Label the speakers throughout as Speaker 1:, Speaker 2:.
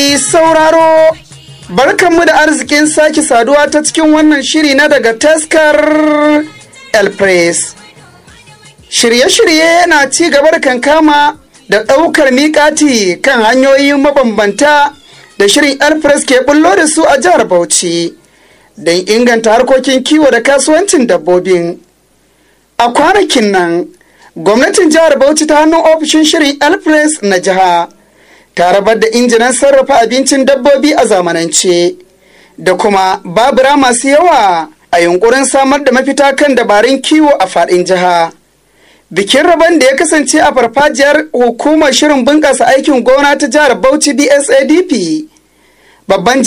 Speaker 1: Mai sauraro barkanmu da arzikin sake saduwa ta cikin wannan shiri na daga taskar El Press. Shirye-shirye na ci gaba da kankama da ɗaukar miƙati kan hanyoyi mabambanta da shirin El Press ke bullo da su a jihar Bauchi don inganta harkokin kiwo da kasuwancin dabbobin. A kwanakin nan, gwamnatin jihar Bauchi ta hannun ofishin shirin El Press na jiha. ta rabar da injinan sarrafa abincin dabbobi a zamanance da kuma babura masu yawa a yunkurin samar da mafita kan dabarun kiwo a faɗin jiha. Bikin rabon da ya kasance a farfajiyar hukumar shirin bunƙasa aikin gona ta jihar Bauchi BSADP. Babban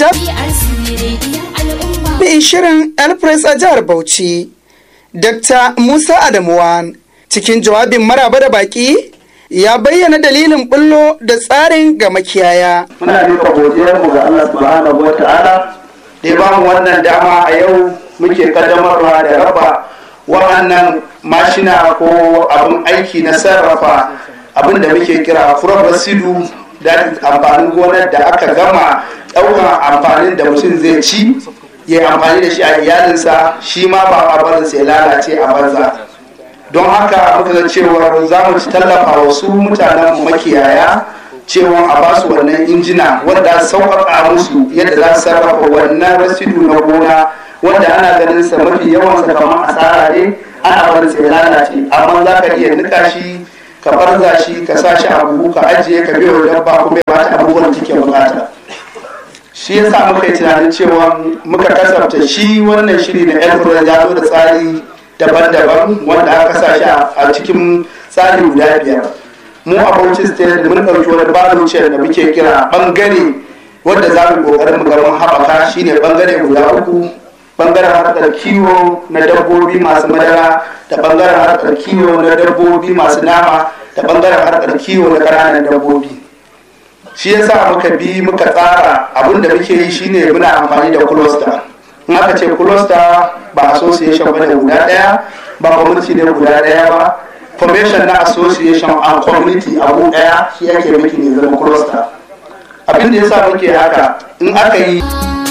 Speaker 1: jami'in shirin Elpress a jihar Bauchi, Dr. Musa Adamuwan, cikin jawabin maraba da baƙi ya bayyana dalilin bullo da tsarin ga makiyaya.
Speaker 2: Muna duka godiyarmu ga Allah subhanahu wa ta'ala da ya bamu wannan dama a yau muke kaddamarwa da raba wa'annan mashina ko abin aiki na sarrafa abin da muke kira furobasidu da amfanin gonar da aka gama ɗaukan amfanin da mutum zai ci ya amfani da shi a iyalinsa shi ma ba a barinsa ya lalace a banza. don haka muka ga cewa za mu ci tallafa wasu mutanen makiyaya cewa a ba su wannan injina wanda sauƙaƙa musu yadda za su sarrafa wannan rasidu na gona wanda ana ganin sa mafi yawan sa kamar asara ne ana barin sa ya lalace amma za ka iya nika shi ka barza shi ka sa shi a buhu ka ajiye ka biyo dabba kuma ya bata abubuwan da take bukata shi yasa muka yi tunanin cewa muka kasafta shi wannan shiri na elfura ya zo da tsari daban-daban wanda aka sa shi a cikin tsari guda biyar mu a bauchi state da mun ɗauki wani baluciyar da muke kira bangare wanda za mu ƙoƙarin mu gaban haɓaka shine bangare guda uku bangaren harkar kiwo na dabbobi masu madara da bangaren harkar kiwo na dabbobi masu nama da bangaren harkar kiwo na ƙananan dabbobi shi yasa muka bi muka tsara abin da muke yi shine muna amfani da cluster in aka ce cluster ba association ba ne guda daya ba community ne guda daya ba formation na association and community abu daya shi ake miki ne zama cluster abin da yasa muke haka in aka yi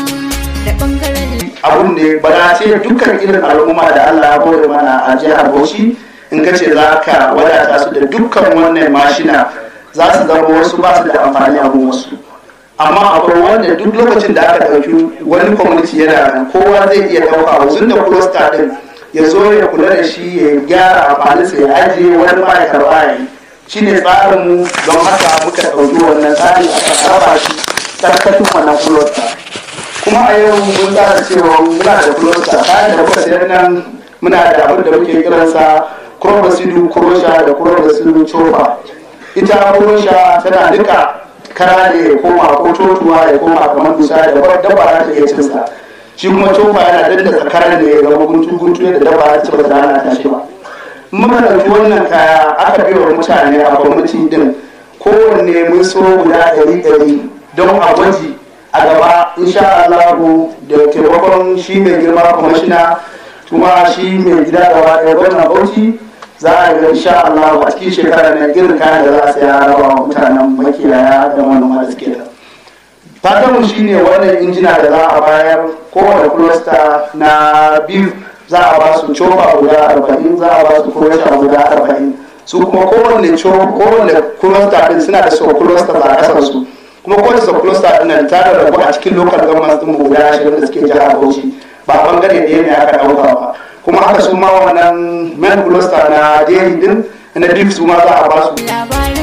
Speaker 2: abun ne ba na ce dukkan irin al'umma da Allah ya kore mana a jihar Bauchi in ka ce za ka wadata su da dukkan wannan mashina za su zama wasu ba su da amfani a wasu amma akwai wanda duk lokacin da aka ɗauki wani community yana nan kowa zai iya ɗauka wasu da cluster ɗin ya zo ya kula da shi ya gyara amfaninsa ya ajiye wani ma ya karɓa ya yi shi ne tsarinmu don haka muka ɗauki wannan tsari aka raba shi tsarkatun wannan cluster kuma a yau mun tsara cewa muna da cluster kayan da muka sayar nan muna da abin da muke kiransa kurobasidu kurosha da kurobasidu chopa ita kurosha tana duka kara ne ya koma ko totuwa ya koma kamar dusa da dabba za ta iya cin sa shi kuma cofa yana dadda kara ne ya zama guntu guntu yadda dabba za ta ba za ta shi ba muka ɗauki wannan kaya aka bai wa mutane a kwamiti din kowanne mun so guda ɗari ɗari don a gwaji a gaba insha Allah da taimakon shi mai girma kwamishina kuma shi mai gida gaba ɗaya gwamnan bauchi za a ga insha Allah a cikin shekara na irin kayan da za a saya raba wa mutanen makiyaya da manoma da suke da fatanmu shine wannan injina da za a bayar kowane cluster na biyu za a ba su cofa guda arba'in za a ba su kurosha guda arba'in su kuma kowane kowane cluster din suna da sau cluster a kasar su kuma kowane sau cluster din nan ta da rabu a cikin local government din guda ashirin da suke jihar Bauchi ba bangare ɗaya ne aka ɗauka ba kuma haka su ma wannan men cluster na dairy din na beef su ma za a ba su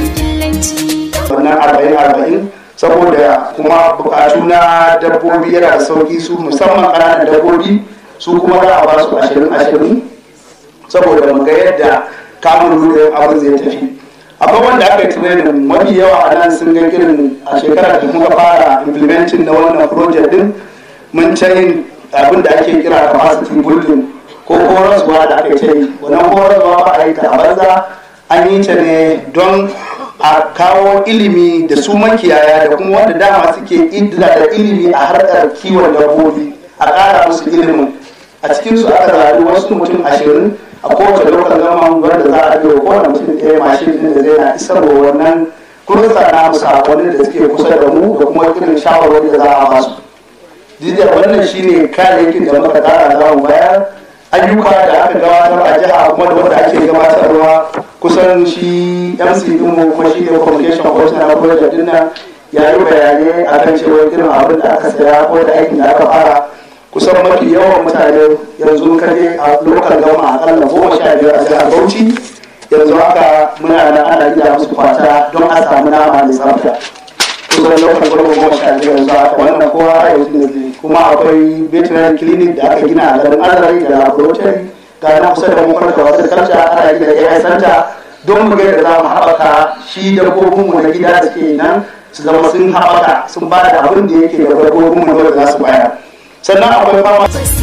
Speaker 2: wannan arba'in arba'in saboda kuma bukatu na dabbobi yana da sauki su musamman ƙananan dabbobi su kuma za a ba su ashirin ashirin saboda mu ga yadda kamun rudin abin zai tafi akwai wanda aka yi training mafi yawa a nan sun ga irin a shekarar da muka fara implementing na wannan project din mun yin abin da ake kira capacity building ko horaswa da aka ce wannan horaswa ba a yi ta banza an yi ta ne don a kawo ilimi da su makiyaya da kuma wanda dama suke da ilimi a harkar kiwon dabbobi a ƙara musu ilimin a cikin su aka zaɓi wasu mutum ashirin a kowace lokacin gama wanda za a biyo kowane mutum ɗaya mashin ɗin da zai na isarwa wannan kun sa na mu sakonni da suke kusa da mu da kuma irin shawarwari da za a basu duk wannan shine kayayyakin da muka tara za mu bayar ayyuka da aka gabatar a jiha kuma da wanda ake gabatarwa kusan shi mc dinmu kuma shi ne communication officer na project din nan ya yi bayanai akan cewa irin abin da aka saya ko da aikin da aka fara kusan mafi yawan mutane yanzu kaje a lokal gama akalla goma sha biyar a jihar bauchi yanzu haka muna nan ana gida musu fata don a samu nama mai tsafta kusan lokal gama goma sha biyar yanzu haka wannan kowa a yanzu ne kuma akwai veterinary clinic da aka gina a garin azari da laboratory ga na kusa da mukwar da wasu kalca ana gina ai center don mu ga da za mu haɓaka shi dabbobinmu na gida da ke nan su zama sun haɓaka sun ba da abin da yake da dabbobinmu da za su bayar sannan akwai fama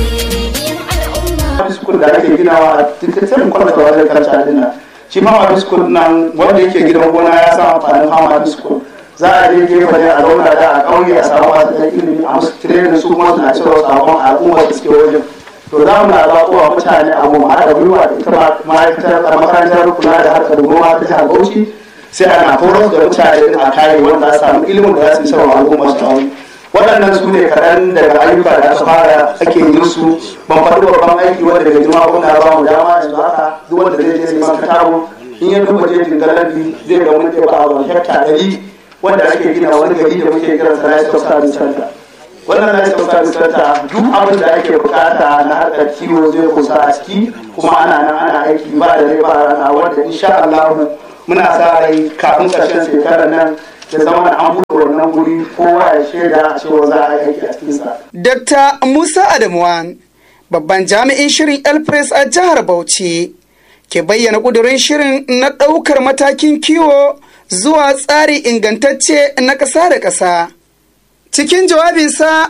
Speaker 2: school da ake ginawa a tattalin kwallata wajen kalca din nan shi fama school nan wanda yake gidan gona ya sa amfanin fama school za a je gefe ne a zauna da a ƙauye a samu masu ɗan ilimi a musu tirenin su kuma suna cewa sabon al'umma da suke wajen to za mu na zaɓo wa mutane abu ma haɗa gwiwa da ita ma'aikatar makarantar kula da harkar noma ta jihar bauchi sai ana horar da mutane a kare wanda a samu ilimin da za su yi sarwa al'umma su tawo waɗannan su ne kaɗan daga ayyuka da aka fara ake yin su ban faɗi babban aiki wanda daga jima kuna ba mu dama yanzu haka duk wanda zai je neman katabo in ya duba jejin galabi zai ga mun ɗaya ba a hekta ɗari wanda ake gina wani gari da muke kiran sa Rice of Service Center wannan Rice of Service Center duk abin da ake bukata na harkar kiwo zai kusa a ciki kuma ana nan ana aiki ba da rai ba rana wanda insha Allah muna sa rai kafin ƙarshen shekarar nan ya zama da an buɗe wannan guri kowa ya shaida cewa za a yi aiki a cikinsa.
Speaker 1: Dr. Musa Adamuwan babban jami'in shirin Elpress a jihar Bauchi ke bayyana ƙudurin shirin na ɗaukar matakin kiwo zuwa tsari ingantacce na ƙasa da ƙasa. Cikin jawabinsa